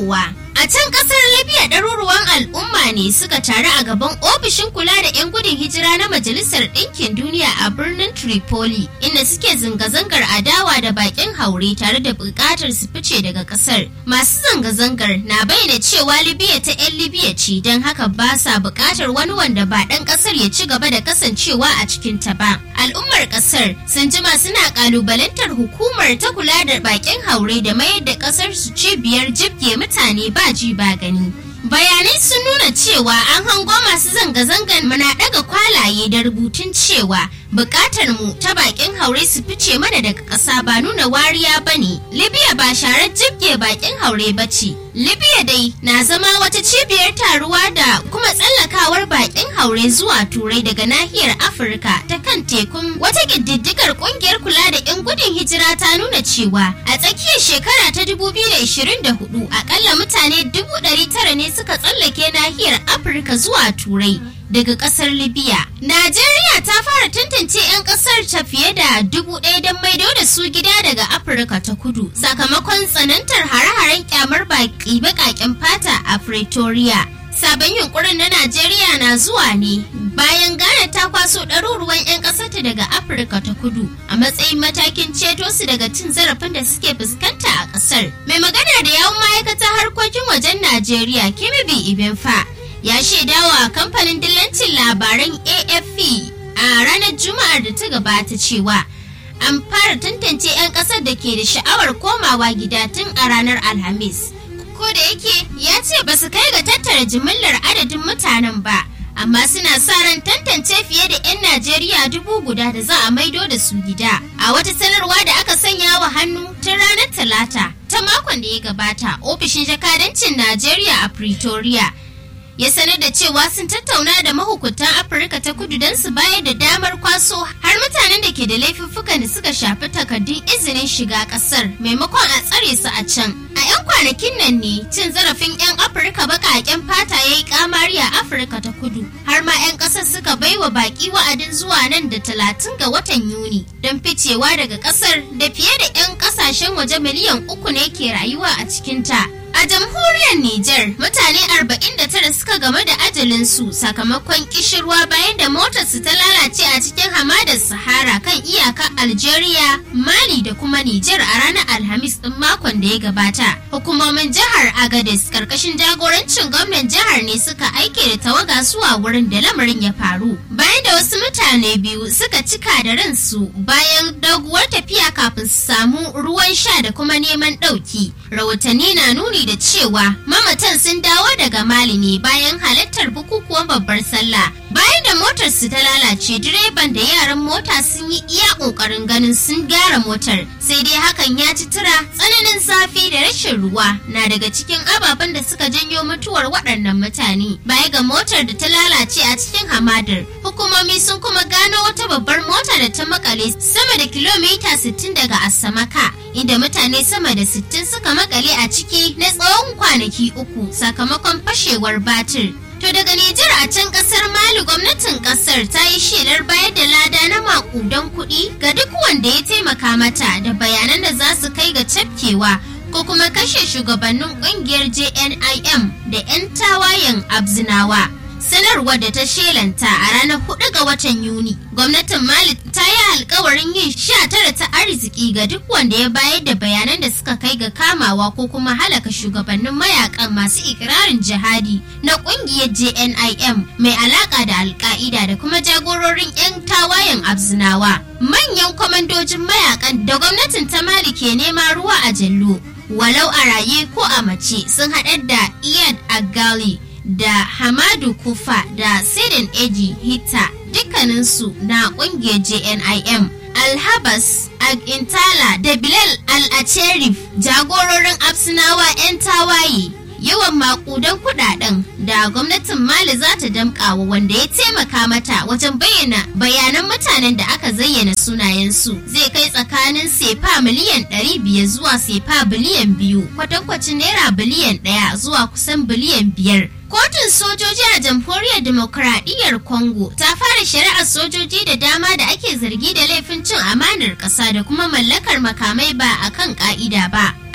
kowa. A can kasar Libya ɗaruruwan al'umma ne suka taru a gaban ofishin kula da 'yan gudun hijira na Majalisar Ɗinkin Duniya a birnin Tripoli, inda suke zanga-zangar adawa da bakin haure tare da buƙatar su fice daga ƙasar. Masu zanga-zangar na bayyana cewa Libya ta 'yan Libya ce don haka ba sa buƙatar wani wanda ba ɗan ƙasar ya ci gaba da kasancewa a cikin ta ba. Al'ummar ƙasar sun jima suna ƙalubalantar hukumar ta kula da bakin haure da mayar da ƙasar su cibiyar jibge mutane ba ji ba gani. Bayanai sun nuna cewa an hango masu zanga-zangan mana daga kwalaye da rubutun cewa bukatar mu ta bakin haure su fice mana daga ƙasa ba nuna wariya ba ne. Libya ba sharar jibge bakin haure ba ce. Libya dai na zama wata cibiyar taruwa da kuma tsallakawar bakin haure zuwa turai daga nahiyar Afirka ta kan tekun wata ƙididdigar ƙungiyar kula da 'yan gudun hijira ta nuna cewa a tsakiyar shekara ta 2024 akalla mutane 900 ne suka tsallake nahiyar Afirka zuwa turai. daga kasar Libya. Najeriya ta fara tantance 'yan kasar ta fiye da dubu ɗaya don maido da su gida daga Afirka ta kudu sakamakon tsanantar hare-haren kyamar baƙi baƙaƙen fata a Pretoria. Sabon yunkurin na Najeriya na zuwa ne bayan Ghana ta kwaso ɗaruruwan 'yan ƙasarta daga Afirka ta kudu a matsayin matakin ceto su daga cin zarafin da suke fuskanta a ƙasar. Mai magana da yawun ma'aikatar harkokin wajen Najeriya Kimibi Ibenfa ya shaidawa kamfanin dillancin labaran afp a ranar juma'ar da ta gabata cewa an fara tantance 'yan kasar da ke da sha'awar komawa gida tun a ranar alhamis ko da yake ya ce ba su kai ga tattara jimillar adadin mutanen ba amma suna sa ran tantance fiye da 'yan najeriya dubu guda da za a maido da su gida a wata sanarwa da aka sanya wa hannu tun ranar talata ta makon da ya gabata ofishin jakadancin najeriya a pretoria ya sanar da cewa sun tattauna da mahukuntan afirka ta kudu don su bayar da damar kwaso har mutanen da ke da laifuffukan da suka shafi takardun izinin shiga kasar maimakon a tsare su a can a 'yan kwanakin nan ne cin zarafin 'yan afirka baƙaƙen fata ya yi kamari a afirka ta kudu har ma 'yan ƙasar suka baiwa baƙi wa'adin zuwa nan da talatin ga watan yuni don ficewa daga ƙasar da fiye da 'yan ƙasashen waje miliyan uku ne ke rayuwa a cikinta A jamhuriyar Nijar mutane 49 suka game da ajalinsu sakamakon kishirwa bayan da motarsu ta lalace a cikin hamadar Sahara kan iyakar Algeria, Mali da kuma Nijar a ranar Alhamis ɗin makon da ya gabata. Hukumomin jihar Agadez karkashin jagorancin gwamnan jihar ne suka aike da tawaga zuwa wurin da lamarin ya faru. Bayan da wasu mutane biyu suka cika da ransu bayan doguwar tafiya kafin su samu ruwan sha da kuma neman ɗauki. Rahotanni na nuni da cewa mamatan sun dawo daga Mali ne bayan halartar bukukuwan babbar sallah. Bayan da motar su ta lalace direban da yaran mota sun yi iya kokarin ganin sun gyara motar sai dai hakan ya ci tura tsananin zafi da rashin ruwa na daga cikin ababen da suka janyo mutuwar waɗannan mutane. Baya ga motar da ta lalace a cikin hamadar hukumomi sun kuma gano wata babbar mota da ta makale sama da kilomita 60 daga Asamaka inda mutane sama da 60 suka makale a ciki na tsawon kwanaki uku sakamakon fashewar batir. To daga Nijar a can kasar Mali gwamnatin kasar ta yi shelar bayar da lada na makudan kuɗi ga duk wanda ya taimaka mata da bayanan da za su kai ga cafkewa ko kuma kashe shugabannin kungiyar JNIM da 'yan tawayen Abzinawa. sanarwar da ta shelanta a ranar 4 ga watan Yuni. Gwamnatin Mali ta yi alkawarin yin sha tara ta arziki ga duk wanda ya bayar da bayanan da suka kai ga kamawa ko kuma halaka shugabannin mayakan masu ikirarin jihadi na kungiyar JNIM mai alaka da alka'ida da kuma jagororin 'yan tawayen abzinawa. Manyan kwamandojin mayakan da gwamnatin ta Mali ke nema ruwa a jallo. Walau a raye ko a mace sun haɗar da Iyad Agali da Hamadu Kufa da Sidin Eji Hita dukkaninsu na kungiyar JNIM. Alhabas Agintala da Bilal Al-Acherif jagororin Absinawa 'yan tawaye yawan makudan kudaden da gwamnatin Mali za ta damƙawa wanda ya taimaka mata wajen bayyana bayanan mutanen da aka zayyana sunayensu zai kai tsakanin sefa miliyan 500 zuwa sefa biliyan biyu kwatankwacin naira biliyan ɗaya zuwa kusan biliyan biyar. Kotun sojoji a jamhuriyar demokradiyyar Congo ta fara shari'ar sojoji da dama da ake zargi da laifin cin amanar ƙasa da kuma mallakar makamai ba a kan ƙa'ida ba.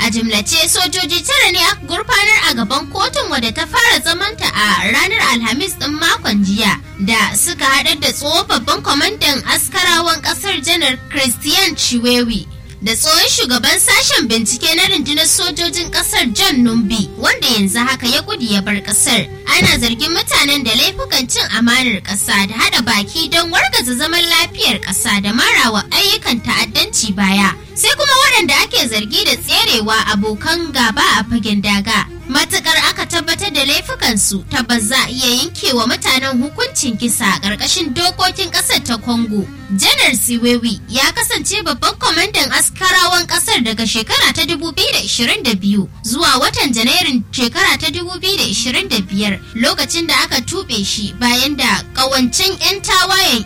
A jimlace sojoji tara ne aka gurfanar a gaban kotun wadda ta fara zamanta a ranar Alhamis ɗin makon jiya da suka haɗar da tsohon babban kwamandan askarawan ƙasar janar Christian Chiwewi da tsohon shugaban sashen bincike na rundunar sojojin kasar John Numbi wanda yanzu haka ya gudu ya bar kasar. Ana zargin mutanen da laifukan cin amanar ƙasa da hada baki don wargaza zaman lafiyar ƙasa da marawa ayyukan ta'addanci baya. Sai kuma waɗanda ake zargi da tserewa abokan gaba a fagen daga. Matukar aka tabbatar da laifukansu tabbas za a iya yankewa mutanen hukuncin kisa a ƙarƙashin dokokin ƙasar ta Congo. Janar Siwewi ya kasance babban kwamandan askarawan ƙasar daga shekara ta 2022 zuwa watan Janairun shekara ta 2025 lokacin da aka tuɓe shi bayan da ƙawancen 'yan tawayen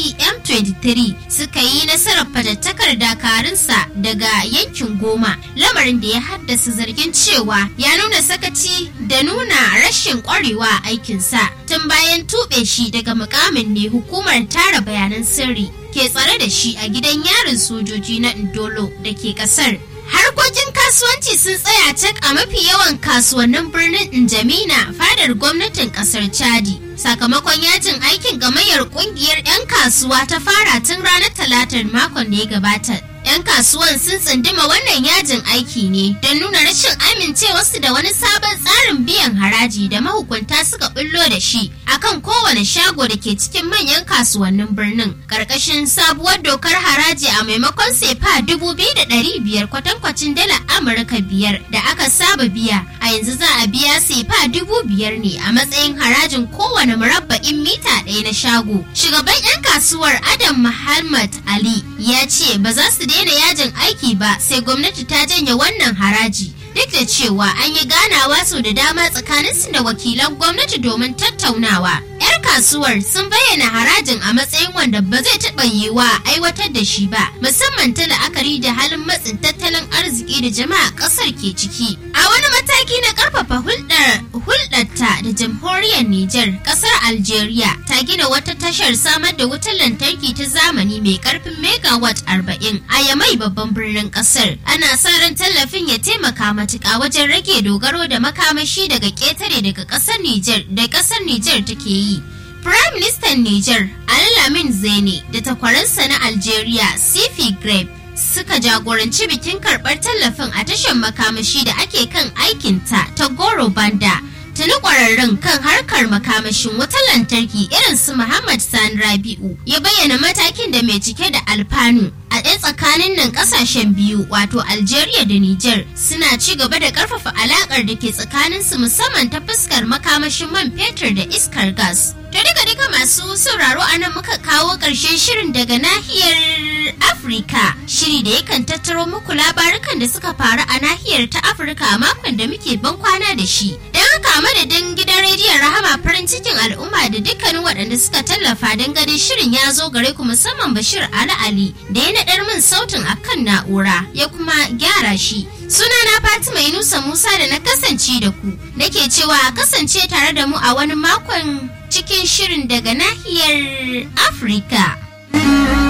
FCM23 suka yi nasarar fatattakar dakarunsa daga yankin goma lamarin da ya haddasa zargin cewa ya nuna sakaci da nuna rashin ƙwarewa aikinsa tun bayan tuɓe shi daga mukamin ne hukumar tara bayanan sirri ke tsare da shi a gidan yarin sojoji na Ndolo da ke kasar. Harkokin kasuwanci sun tsaya cak a mafi yawan kasuwannin birnin Njamina fadar gwamnatin kasar Chadi. Sakamakon yajin aikin gamayyar kungiyar 'yan kasuwa ta fara tun ranar talatar makon da ya gabata. 'Yan kasuwan sun tsunduma wannan yajin aiki ne don nuna rashin amincewarsu da wani sabon tsarin biyan haraji da mahukunta suka bullo da shi akan kowane shago da ke cikin manyan kasuwannin birnin. Karkashin sabuwar dokar haraji a maimakon sefa dubu biyu da ɗari biyar kwatankwacin dala Amurka biyar da aka saba biya a yanzu za a biya sefa dubu biyar ne a matsayin harajin kowane murabba'in mita ɗaya na shago. Shugaban 'yan kasuwar Adam Muhammad Ali ya ce ba za su daina yajin aiki ba sai gwamnati ta janye wannan haraji duk da cewa an yi ganawa sau da dama tsakaninsu da wakilan gwamnati domin tattaunawa. 'Yar kasuwar sun bayyana harajin a matsayin wanda ba zai taɓa yiwa aiwatar da shi ba, musamman ta la'akari da halin matsin tattalin arziki da jama'a ƙasar ke ciki. A wani mataki na ƙarfafa hulɗar hulɗarta da jamhuriyar Nijar, ƙasar Algeria ta gina wata tashar samar da wutar lantarki ta zamani mai ƙarfin megawatt arba'in a Yamai babban birnin ƙasar. Ana sa ran tallafin ya taimaka matuƙa wajen rage dogaro da makamashi daga ƙetare daga ƙasar Nijar da ƙasar Nijar take yi. Prime Minister Niger Alamin Zene da takwaransa na Algeria Sifi Greb suka jagoranci bikin karɓar tallafin a tashar makamashi da ake kan aikinta ta Goro Banda. Tuni ƙwararrun kan harkar makamashin wutar lantarki irin su Muhammad Sani Rabi'u ya bayyana matakin da mai cike da alfanu a ɗaya tsakanin nan ƙasashen biyu wato Algeria da Niger suna ci gaba da ƙarfafa alaƙar da ke tsakaninsu musamman ta fuskar makamashin man fetur da iskar gas. To duka duka masu sauraro a nan muka kawo ƙarshen shirin daga nahiyar Afirka. Shiri da yakan tattaro muku labarukan da suka faru a nahiyar ta Afirka a makon da muke ban kwana da shi. Don haka madadin gidan rediyon Rahama farin cikin al'umma da dukkanin waɗanda suka tallafa don ganin shirin ya zo gare ku musamman Bashir Ali Ali da ya naɗar min sautin akan na'ura ya kuma gyara shi. Sunana Fatima Yunusa Musa da na kasance da ku. Nake cewa a kasance tare da mu a wani makon cikin shirin daga nahiyar Afirka.